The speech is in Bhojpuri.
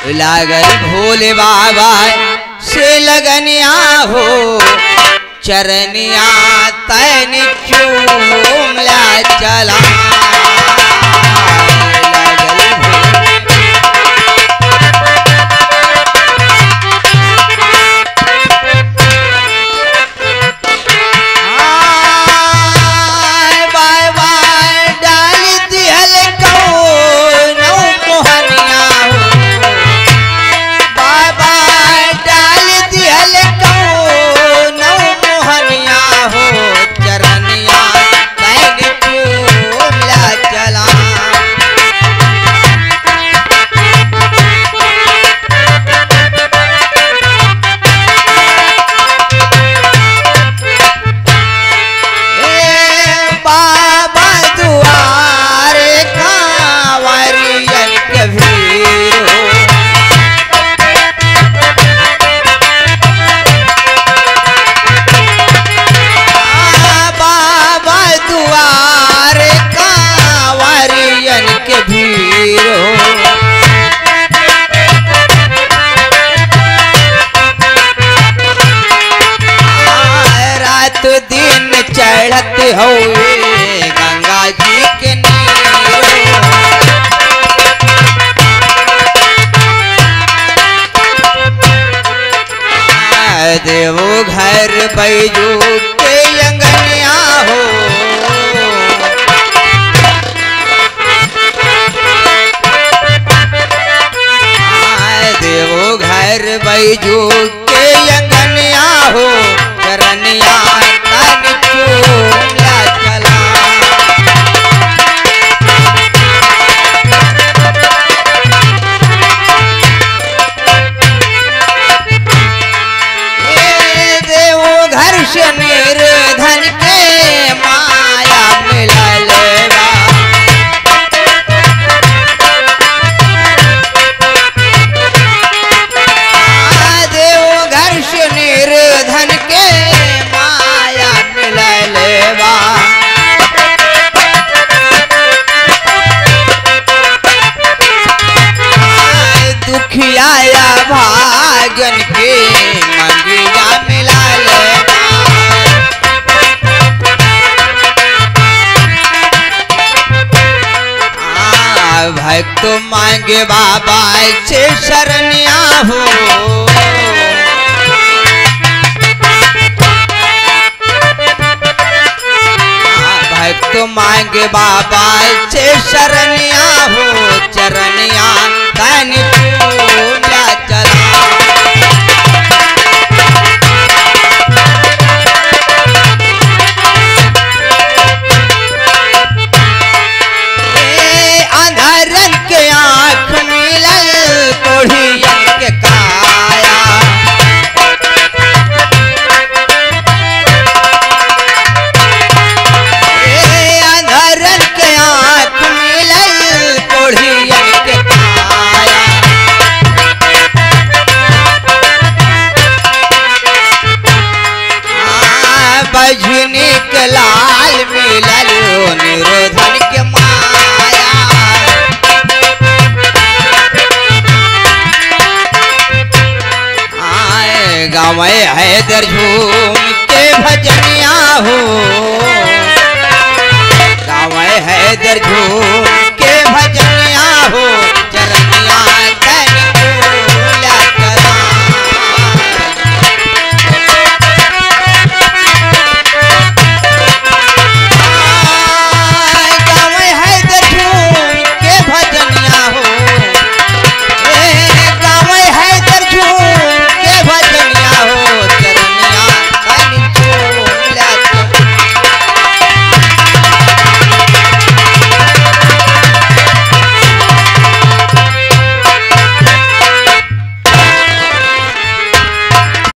लागल भोले बाबा से लगनिया हो चरनिया तैन चूमला चला लागल भोले आय बाय बाय डाल दिहल कौनो मोहनिया हो बाय बाय डाल दिहल कौनो मोहनिया हो चरनिया कैन चूमला चला ए बाबा दुआरे कांवरियन के भीड़ हो आ बाबा दुआरे कांवरियन के भीड़ हो आ, रात दिन चढ़त हुए गंगा जी के नीर आ, देवो घर बैजू के अंगनिया हो आ, देवो घर बैजू के अंगनिया हो करनिया तन चूमला चला ए देवो घर से निर्धन के माया मिलल बा आ, देवो घर से निर्धन के माया मिलल बा आ, दुखियाया भागन के मंगिया मिलल बा आ, भक्त मांगे बाबा से शरणिया हो आ, भक्त मांगे बाबा से शरणिया हो चरणिया तन चूला चला ए अंधारन के आँख मिलल कोढ़ियन के काया ए अंधारन के आँख मिलल कोढ़ियन के काया आ, बजनी के लाल मिलल निरोधन के माया आए गाँव हैदर झूम के भजनिया हो गाँव हैदर झूम के भजनिया हो चरनिया